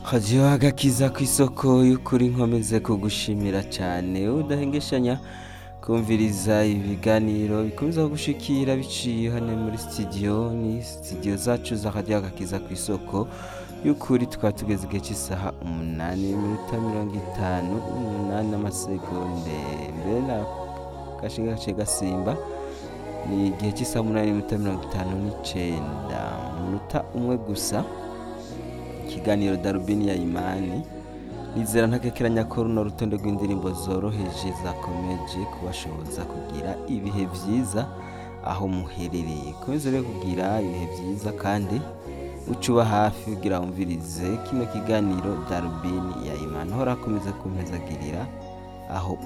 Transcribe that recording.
hajyiho agakiza ku isoko y'ukuri nkomeze kugushimira cyane udahengeshanya kumviriza ibiganiro bikomeza gushikira biciye hano muri studio ni studio zacu z'akajya agakiza ku isoko y'ukuri tukaba tugeze igihe cy'isaha umunani n'iminota mirongo itanu n'umunani n'amasegonde mbere na gashinga gace gasimba ni igihe cy'isaha umunani n'iminota mirongo itanu n'icenda umunota umwe gusa ikiganiro darubini ya imani nizera ntakekeranya ko runo rutonde rw'indirimbo zoroheje zakomeje kubashoboza kugira ibihe byiza aho muherereye komeze rero kugira ibihe byiza kandi ucuba hafi kugira wumvirize kino kiganiro darubini ya imani hora akomeza kumpezagirira aho